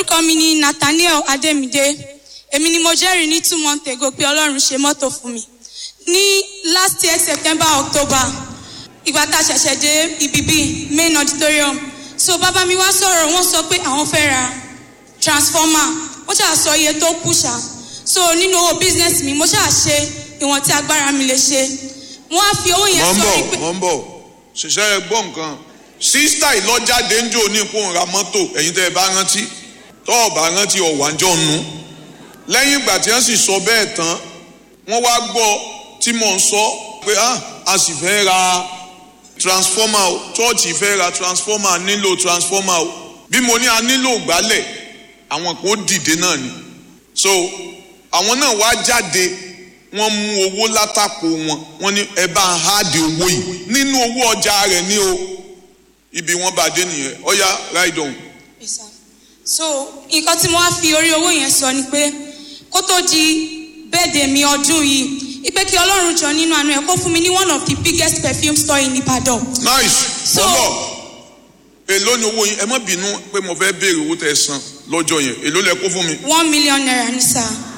orúkọ mi ni nathaniel ademide èmi ni mo jẹ́rìí ní two months ago pé ọlọ́run ṣe mọ́tò fún mi ní last year september october ìgbà tá a ṣẹ̀ṣẹ̀ dé ibi bíi main auditorium so bàbá mi wá sọ̀rọ̀ wọ́n sọ pé àwọn fẹ́ ra transformer wọ́n ṣáà sọ iye tó kù ṣá so nínú owó business mi mo ṣáà ṣe ìwọ̀n tí agbára mi lè ṣe wọ́n á fi owó yẹn mọ̀ ń sọ bọ̀ pé mọ̀ ń bọ̀ ṣiṣẹ́ ẹ gbọ́ nǹkan sísítà ìlọ́jáde ń jò ní ipò ńra mọ́tò ẹ̀yin tẹ́ ẹ bá rántí tọ́ ọ bá rántí ọ̀wájọ́ nu lẹ́yìn ìgbà tí wọ́n sì sọ bẹ́ẹ̀ tán wọ́n wá gbọ́ tí mò ń sọ pé ah a sì fẹ́ ra transformer o chọ́ọ̀chì fẹ́ ra transformer a nílò transformer o bí mo ní a nílò gbálẹ̀ àwọn kan ó dìde náà ni so àwọn náà wá jáde wọ́n mú owó látàpò wọn wọ́n ní ẹ bá ń háàdì owó yìí nínú owó ọjà rẹ̀ ní o ibi wọ́n bá dé nìyẹn ọ̀ya ride on. Yes, sir. so nǹkan tí mo wá fi orí owó yẹn sọ ni pé kó tó di bẹ́ẹ̀dẹ̀ mi ọdún yìí ipe kí ọlọ́run jọ nínú àánú ẹ̀ kó fún mi ní one of the biggest perfume store in Ibadan. nice So- bọ́lọ̀ èló ni owó yín ẹ má bínú pé mo fẹ́ béèrè owó tẹ́ ẹ san lọ́jọ́ yẹn èló lẹ kó fún mi one million naira ní sá.